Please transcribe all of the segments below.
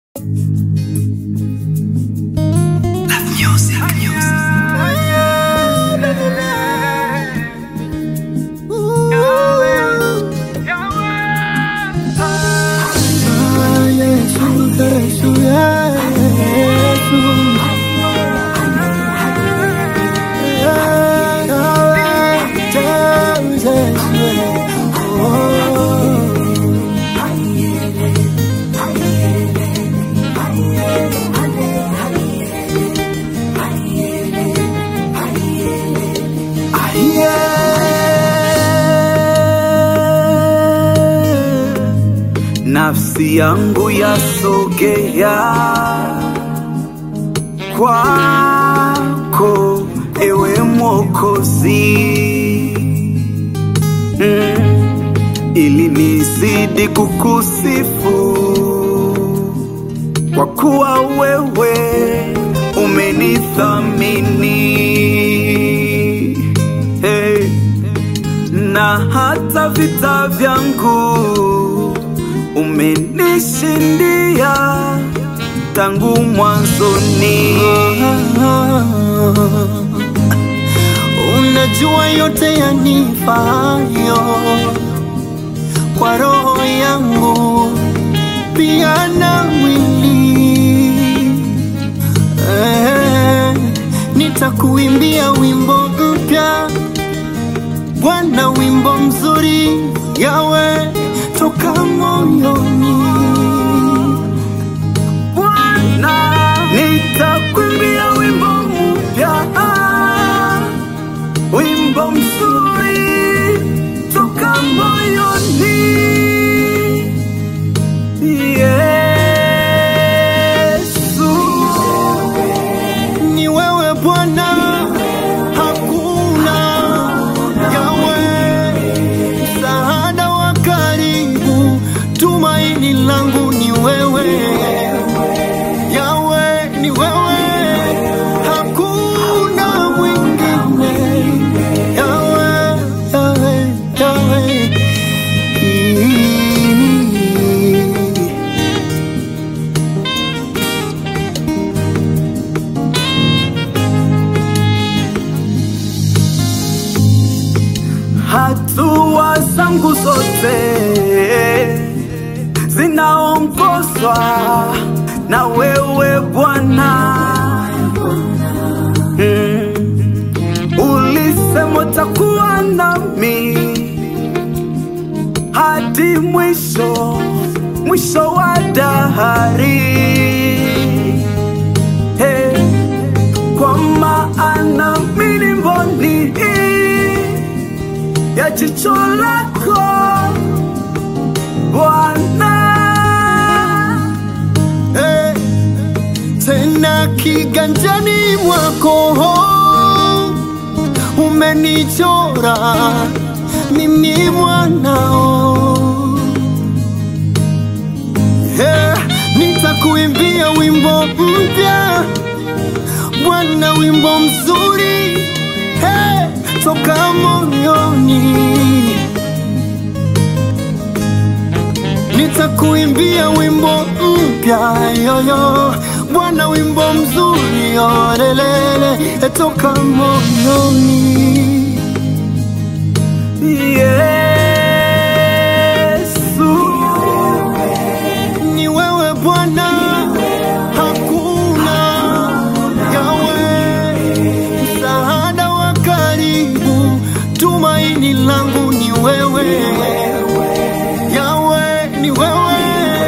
Yesu, Yesu. Nafsi yangu yasogea kwako, ewe Mwokozi, mm, ili nizidi kukusifu kwa kuwa wewe umenithamini hey, na hata vita vyangu umenishindia tangu mwanzoni. Unajua yote yanifayo kwa roho yangu pia na mwili eh, nitakuimbia wimbo mpya Bwana, wimbo mzuri yawe toka moyoni. Bwana, nitakuimbia wimbo mpya, wimbo mzuri toka moyoni. Yesu, Ni wewe Bwana, hakuna yawe msaada wa karibu, tumaini langu ni wewe yawe, ni wewe, hakuna mwingine yawe, yawe, yawe. hatua zangu zote zinaongozwa na wewe Bwana. Mm. Ulisema utakuwa nami hadi mwisho, mwisho wa dahari. Hey, kwa maana mimi ni mboni ya jicho lako Bwana. Eh, tena kiganjani mwako umenichora mimi mwanao eh, nitakuimbia wimbo mpya Bwana, wimbo mzuri eh, toka moyoni nitakuimbia wimbo mpya yoyo Bwana, wimbo mzuri olelele toka moyoni. Yesu, Ni wewe Bwana, hakuna yawe msaada wa karibu, tumaini langu ni wewe yawe, ni wewe,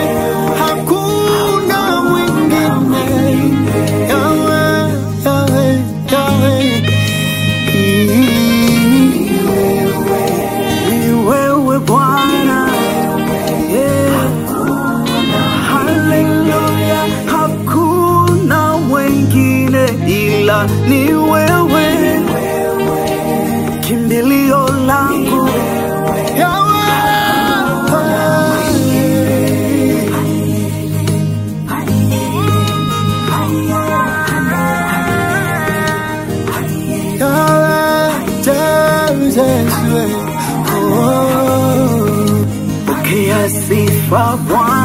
hakuna mwingine yawe, yawe, yawe. ni wewe Bwana. Yeah. Haleluya, hakuna mwingine ila ni wewe, kimbilio langu pokea sifa Bwana.